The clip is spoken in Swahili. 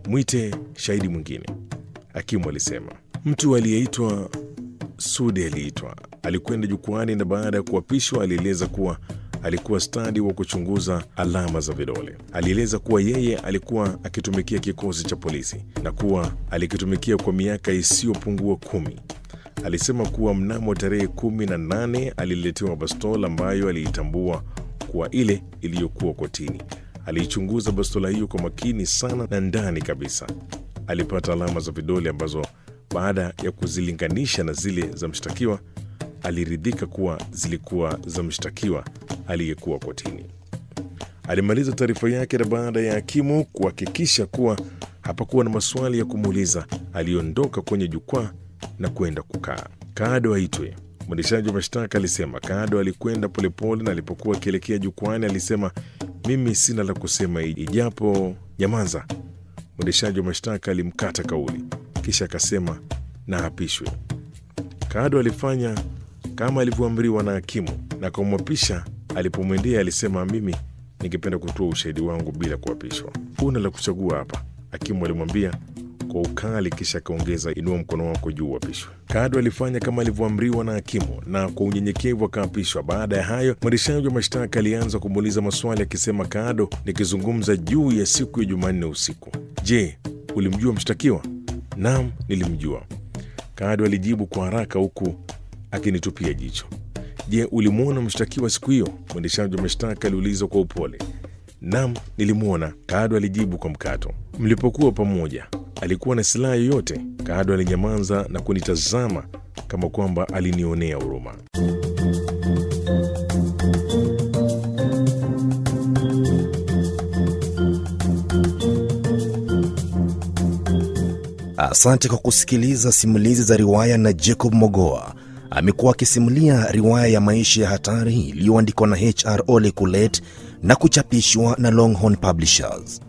mwite shahidi mwingine, hakimu alisema. Mtu aliyeitwa Sudi aliitwa, alikwenda jukwani na baada ya kuapishwa alieleza kuwa alikuwa stadi wa kuchunguza alama za vidole. Alieleza kuwa yeye alikuwa akitumikia kikosi cha polisi na kuwa alikitumikia kwa miaka isiyopungua kumi. Alisema kuwa mnamo tarehe kumi na nane aliletewa bastola ambayo aliitambua kuwa ile iliyokuwa kotini. Aliichunguza bastola hiyo kwa makini sana na ndani kabisa alipata alama za vidole ambazo baada ya kuzilinganisha na zile za mshtakiwa aliridhika kuwa zilikuwa za mshtakiwa aliyekuwa kotini. Alimaliza taarifa yake na baada ya hakimu kuhakikisha kuwa hapakuwa na maswali ya kumuuliza, aliondoka kwenye jukwaa na kwenda kukaa. Kado aitwe. Mwendeshaji wa mashtaka alisema. Kado alikwenda polepole na alipokuwa akielekea jukwani alisema, mimi sina la kusema ijapo nyamaza. Mwendeshaji wa mashtaka alimkata kauli, kisha akasema na apishwe. Kado alifanya kama alivyoamriwa na hakimu na kumwapisha. Alipomwendea alisema, mimi ningependa kutoa ushahidi wangu bila kuapishwa. Huna la kuchagua hapa, hakimu alimwambia kwa ukali, kisha akaongeza, inua mkono wako juu uapishwe. Kado alifanya kama alivyoamriwa na hakimu na kwa unyenyekevu akaapishwa. Baada ya hayo, mwendeshaji wa mashtaka alianza kumuuliza maswali akisema, Kado, nikizungumza juu ya siku ya Jumanne usiku, je, ulimjua mshtakiwa? Naam, nilimjua. Kado alijibu kwa haraka huku akinitupia jicho. Je, ulimwona mshtakiwa siku hiyo? Mwendeshaji wa mashtaka aliuliza kwa upole. Naam, nilimwona, Kado alijibu kwa mkato. Mlipokuwa pamoja, alikuwa na silaha yoyote? Kado alinyamaza na kunitazama kama kwamba alinionea huruma. Asante kwa kusikiliza simulizi za riwaya na Jacob Mogoa. Amekuwa akisimulia riwaya ya maisha ya hatari iliyoandikwa na HR Ole Kulet na kuchapishwa na Longhorn Publishers.